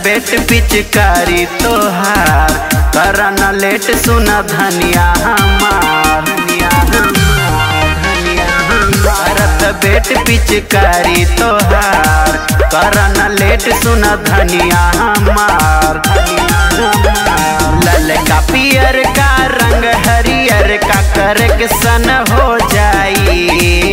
बेट पिचकारी तोहार करन लेट सुना धनिया हमार धनिया हमार धनिया हमार करत बेट पिचकारी तोहार करन लेट सुना धनिया हमार धनिया हमार ललका पियर का रंग हरियर का करक सन हो जाई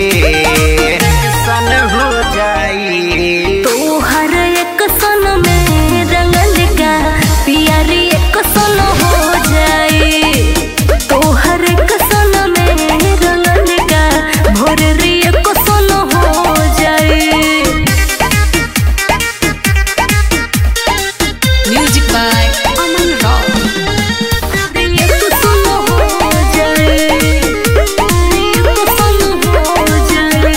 सन हो जाई तोहर एक सन में रंगल का पियारी एक सन हो जाई तोहर एक सन में रंगल का भोररी एक सन हो जाई Music by Aman Rao. एक सन हो जाई एक सन हो जाई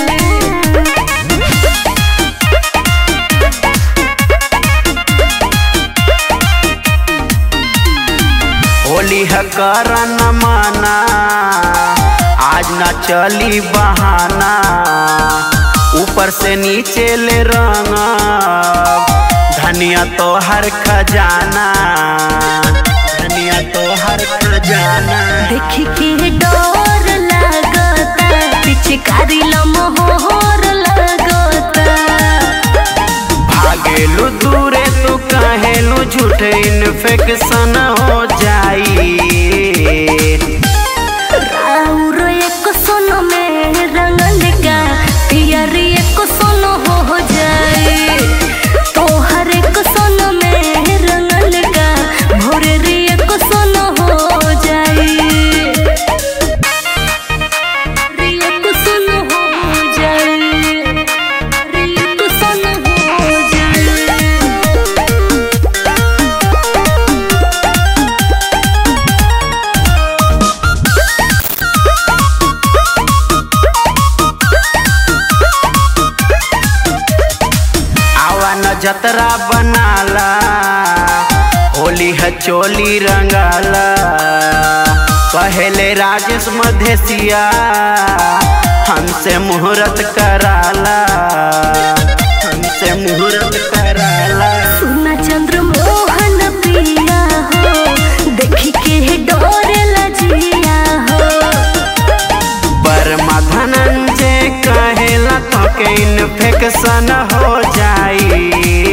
होली है करन माना आज ना चली बहाना ऊपर से नीचे ले रंग धनिया तो हर खजाना धनिया तो हर खजाना देख के डर लागता पिचकारी लमहोर लागता भागेलू दूरे तू कहेलू झूठे इन्फेक्शन हो जाई और एक सोन में रंगल का पियरी एक सोन हो जाए तोहर एक सोन में रंगल का भोररी एक सोन हो जाए एक सोन हो जाए एक सोन हो जाए आवा न जतरा बनाला होली है चोली रंगाला पहले राजेश मधेसिया हमसे मुहूर्त कराला हमसे मुहूर्त कराला सुना चंद्र मोहन पिया हो देखी के डोरे लजिया हो बर्मा धनंजय कहेला तो के इन्फेक्शन हो जाई